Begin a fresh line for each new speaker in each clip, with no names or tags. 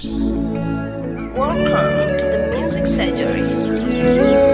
Welcome to the Music Surgery.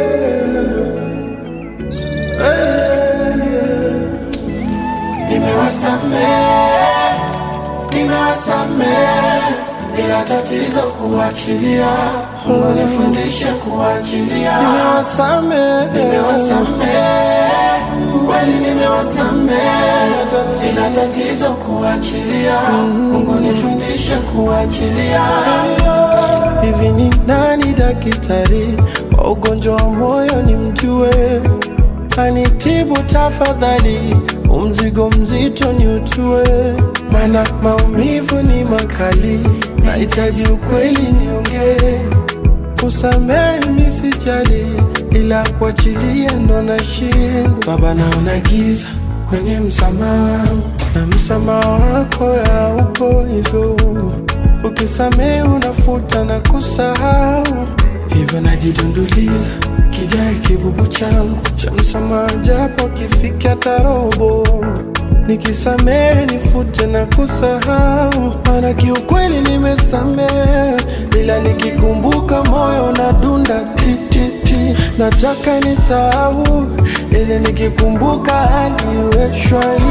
Nimewasamehe, nimewasamehe, ila tatizo kuachilia. Mungu nifundishe kuachilia. Nimewasamehe, nimewasamehe, kweli nimewasamehe, ila tatizo kuachilia. Mungu nifundishe kuachilia. Hivi ni nani daktari wa ugonjwa wa moyo nimjue? Anitibu tafadhali, umzigo mzito ni utue, mana maumivu ni makali, nahitaji ukweli niongee. Kusamehe mi sijali, ila kuachilia ndo nashindwa. Baba, naona giza kwenye msamaha wangu, na msamaha wako haupo hivyo. Ukisamehe unafuta na kusahau, hivyo najidunduliza kijae kibubu changu cha msamaha, japo kifika tarobo. Nikisamehe nifute na kusahau, maana kiukweli nimesamehe, ila nikikumbuka moyo na dunda tititi, nataka nisahau, ili nikikumbuka hali iwe shwari.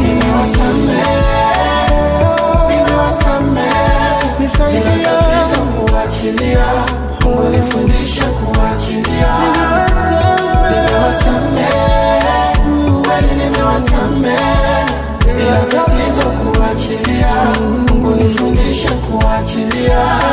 Nisaidie kuachilia, Mungu nifundishe kuachilia. Nimewasamehe, kweli nimewasamehe, ila tatizo kuachilia. Mungu nifundishe kuachilia.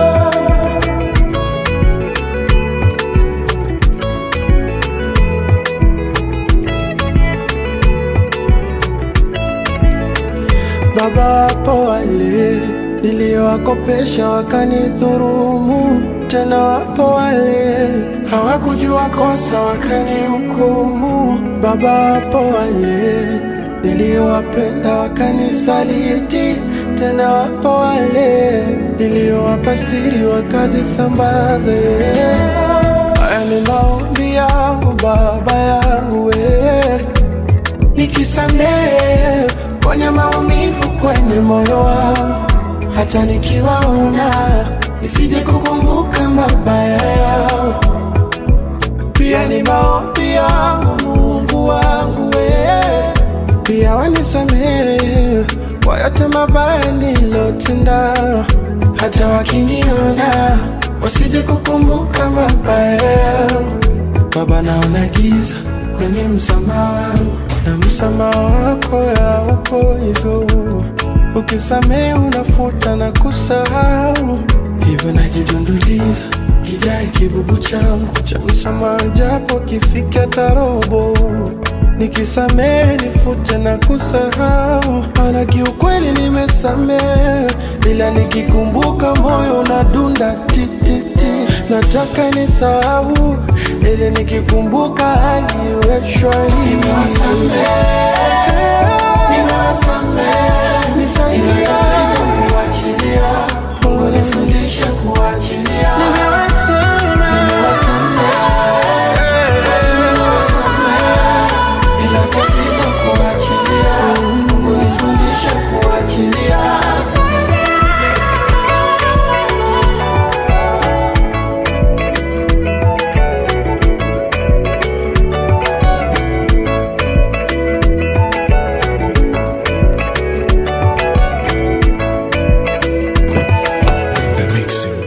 Baba, wapo wale niliowakopesha wakanidhurumu, tena wapo wale hawakujua kosa wakanihukumu. Baba, wapo wale niliowapenda wakanisaliti, tena wapo wale niliowapa siri wakazisambaze. Haya ni maombi yangu Baba yangu we nikisamehe kwenye maumivu kwenye moyo wangu, hata nikiwaona nisije kukumbuka mabaya yao. Pia ni maombi yangu Mungu wangu we, pia wanisamehe kwa yote mabaya nilotenda, hata wakiniona wasije kukumbuka mabaya yangu. Baba, naona giza kwenye msamaha wangu na msamaha wako haupo hivyo. Ukisamehe unafuta na kusahau, hivyo najidunduliza kijae kibubu changu cha msamaha, japo kifika tarobo. Nikisamehe nifute na kusahau, maana kiukweli nimesamehe, ila nikikumbuka moyo unadunda tititi, nataka nisahau, ili nikikumbuka hali iwe shwari. Nisaidie Mungu nifundishe kuachilia. Ila tatizo kuachilia. Mungu nifundishe kuachilia.
The Mixing